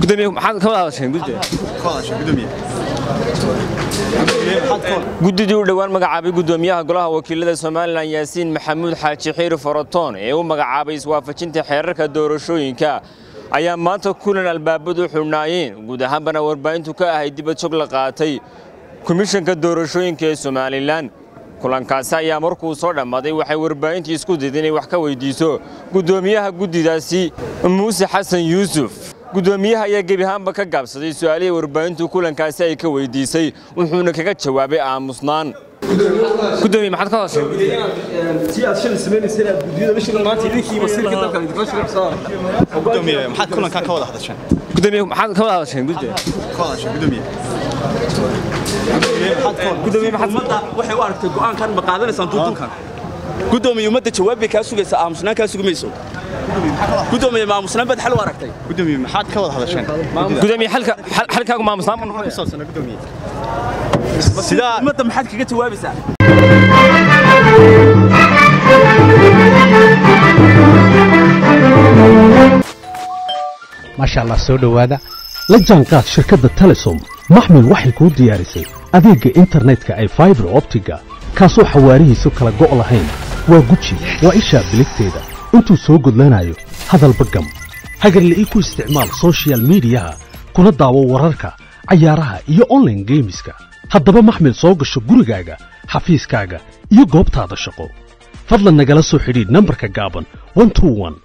gudoomiye maxaad ka wada hadasheen guddiga guddidii u dhowaan magacaabay guddoomiyaha golaha wakiilada somalilan yaasiin maxamuud xaaji xiiri forotoon ee u magacaabay iswaafajinta xeerarka doorashooyinka ayaa maanta kulan albaabadu xidhnaayeen guud ahaanbana warbaahintu ka ahay dibad jog la qaatay komishanka doorashooyinka ee somalilan kulankaasi ayaa markuu soo dhammaaday waxay warbaahintii isku dayday inay wax ka weydiiso guddoomiyaha guddidaasi muuse xasan yuusuf guddoomiyaha ayaa gebi ahaanba ka gaabsaday su'aalihii warbaahintu kulankaasi ay ka weydiisay wuxuuna kaga jawaabay aamusnaan gudoomiye maxaad ka hadasheen tii aad shalay samaynaysa inaad guddiyada bishii maanta idinkii wasiirka dalka idinkala shaqeynaysaa gudoomiye maxaad kulankan ka wada hadasheen gudoomiye maxaad ka wada hadasheen guddiga ka hadasheen gudoomiye gudoomiye maxaad ummadda waxay u aragtay go'aankan ma qaadanaysaan duuduubkan gudoomiye ummadda jawaab bay kaa sugaysaa aamusnaan kaa sugi mayso gudoomiye ma aamusnaan baad xal u aragtay gudoomiye maxaad ka wada hadasheen gudoomiye xalka xal- xalkaagu maamusnaan buu noqonaya saabsana gudoomiye sidaa ummadda maxaad kaga jawaabaysaa maasha allah soo dhowaada la jaanqaad shirkadda telesom maxmil waxay kuu diyaarisay adeegga internetka ay faibar optiga kaasoo xawaarihiisu kala go' lahayn waa guji waa ishaa biligteeda intuu soo gudlanayo hadalba gam hagarle ii ku isticmaal soshiyal miidiyaha kuna daawo wararka cayaaraha iyo onlaine geemiska haddaba maxmil soo gasho gurigaaga xafiiskaaga iyo goobtaada shaqo fadlan nagala soo xidhiidh nambarka gaaban 121